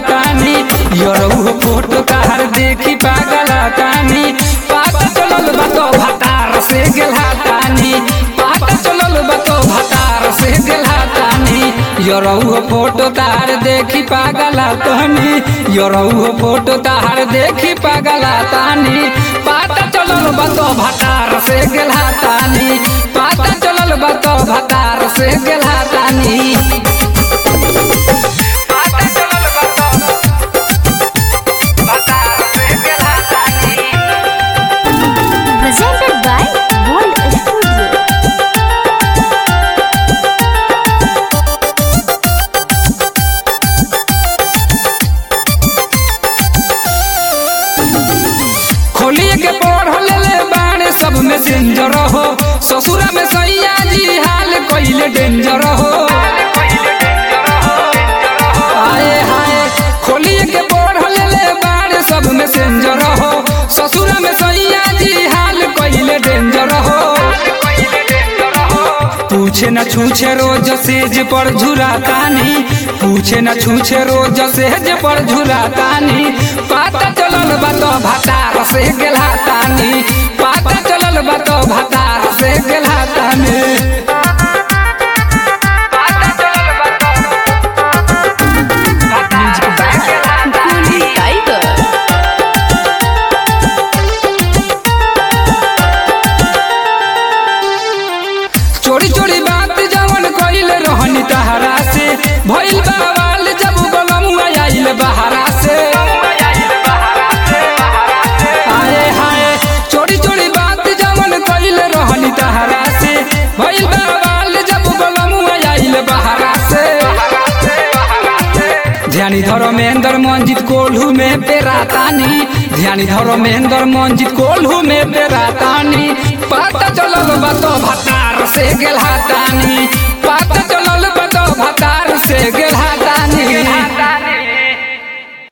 तानी यरऊ फोटो तार देखी पागल तानी पाता चलल बा तो भतार से गेला तानी पाता चलल बा तो भतार से गेला तानी यरऊ फोटो तार देखी पागल तानी यरऊ फोटो तार देखी पागल तानी पाता चलल बा तो भतार से गेला तानी पाता चलल बा तो भतार से गेला तानी पाता चलल बा तो भतार से गेला तानी presented by Gold Studio. खोलिए के पढ़ ले बाणे सब में डेंजर हो ससुरा में सैया जी हाल कइले डेंजर हो आए हाय खोलिए के पढ़ ले बाणे सब में डेंजर हो ससुरा में सैया जी हाल कइले डेंजर हो पूछे न छूछे रोज सेज पर झुरातानी पूछे न छूछे रोज सेज पर झुरातानी पाता चलल बा तो भतार से गेला तानी पाता चलल बा तो भतार से गेला तानी पाता चलल बा तो भतार से गेला तानी। Tiger. चोरी चोरी बात जवन कइल रहनी तहरा से भइल बावाल जब गलमुआ आइल बहरा से आए हाय चोरी चोरी बात जवन कइल रहनी तहरा से भइल बावाल जब गलमुआ आइल बहरा से ध्यानी धर्मेंद्र मंजित कोल्हू में पेरातानी ध्यानी धर्मेंद्र मंजित कोल्हू में पेरातानी पता चलल बा तो भतार से गेलहा तानी पता चलल बा तो भतार से गेलहा तानी